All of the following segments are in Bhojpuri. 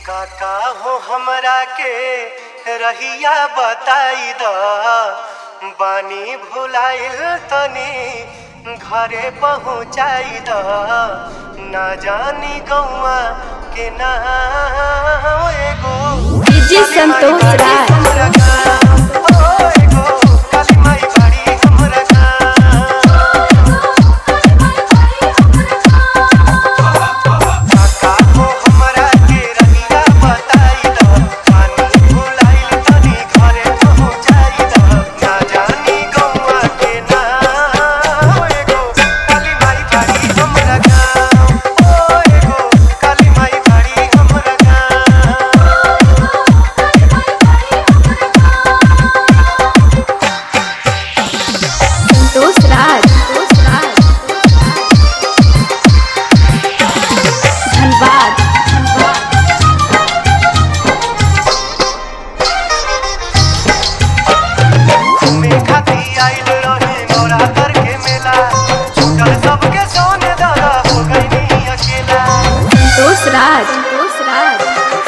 काका हो हमरा के रहिया बताई द बानी भुलाइल तनी घरे पहुँचाई द ना जानी गौआ के ना एगो डीजे संतोष राय। हमरा गाँव, ओ एगो काली माई बाड़ी हमरा गाँव। काका हो हमरा के रहिया बताई द पानी भुलाइल तनी घरे पहुँचाई द ना जानी गौआ के ना एगो काली माई बाड़ी हमरा गाँव ओ एगो काली माई बाड़ी हमरा गाँव संतोष राज संतोष राज धनबाद धनबाद घूमे खाती आइल रही नवरात्र के मेला छूटल सबके सोने दादा हो गई अकेला संतोष राज संतोष राज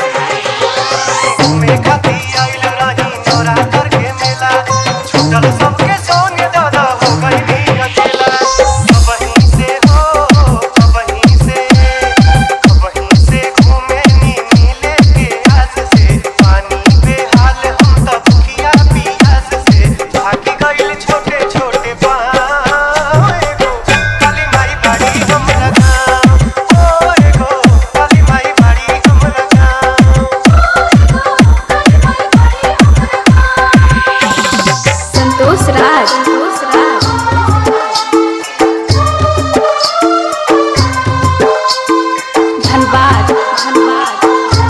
घूमे खाती आइल रही नवरात्र के मेला छूटल सबके सोने दादा हो गई अकेला कबहीं से हो कबहीं से कबहीं से घूमे नी नीले के आस से पानी बेहाल हम तब भूखिया पियास से भागी गइल छोटे छोटे पाँव एगो काली माई बाड़ी हमरा गाँव ओ एगो काली माई बाड़ी हमरा गाँव संतोष राज संतोष राज धनबाद धनबाद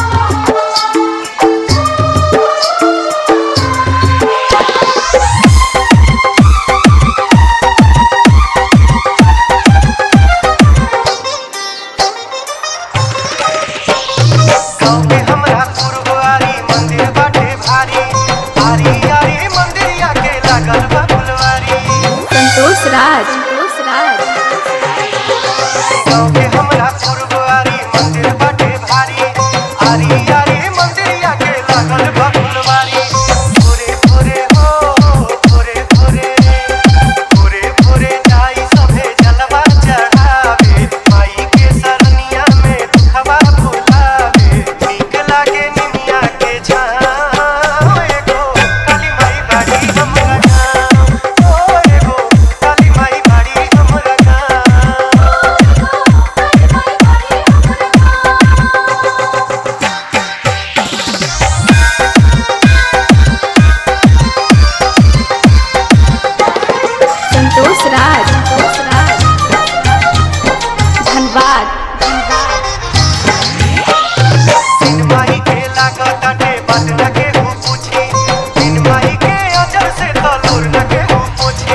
गाँव में हमरा पुरवारी मंदिर बाटे भारी आरी आरी मंदिरिया के लागल बा फुलवारी संतोष राज संतोष राज गाँव में हमरा पुरवारी मंदिर बाटे भारी आरी आरी मंदिरिया के लागल बा फुलवारी भोरे भोरे हो भोरे भोरे भोरे भोरे जाई सभे जलवा चढ़ावे माई के सरनिया में दुखवा भुलावे नीक लागे निमिया के छाँव एगो काली माई बाड़ी हमरा गाँव ओ एगो काली माई बाड़ी हमरा गाँव संतोष राज संतोष राज धनबाद धनबाद बिन माही के लागताटे बात न केहू पूछी बिन माही के अजर से तलोर न केहू पूछी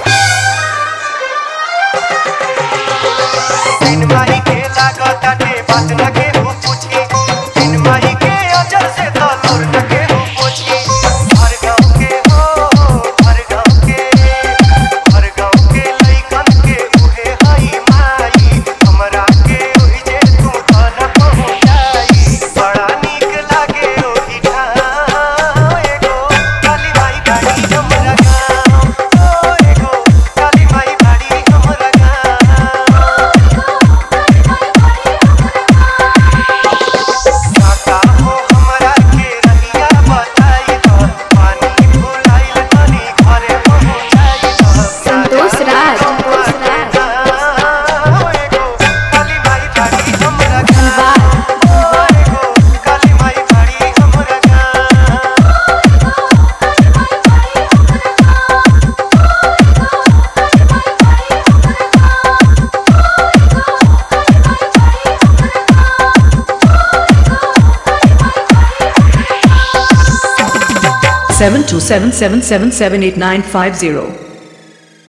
बिन माही के लागताटे बात न केहू पूछी बिन माही के अजर से तलोर न केहू पूछी हर गाँव के हो हर गाँव के हर गाँव के लइकन के उहे हई माई हमरा के ओहि जे तू धन पहुँचाई बड़ा नीक लागे ओहि ठाम एगो काली माई बाड़ी हमरा गाँव ओ एगो काली माई बाड़ी हमरा गाँव काका हो हमरा के रहिया बताई द पानी भुलाइल तनी घरे पहुँचाई द संतोष राज संतोष राज एगो काली माई बाड़ी हमरा धनबाद गाँव एगो काली माई बाड़ी हमरा गाँव seven two seven seven seven seven eight nine five zero.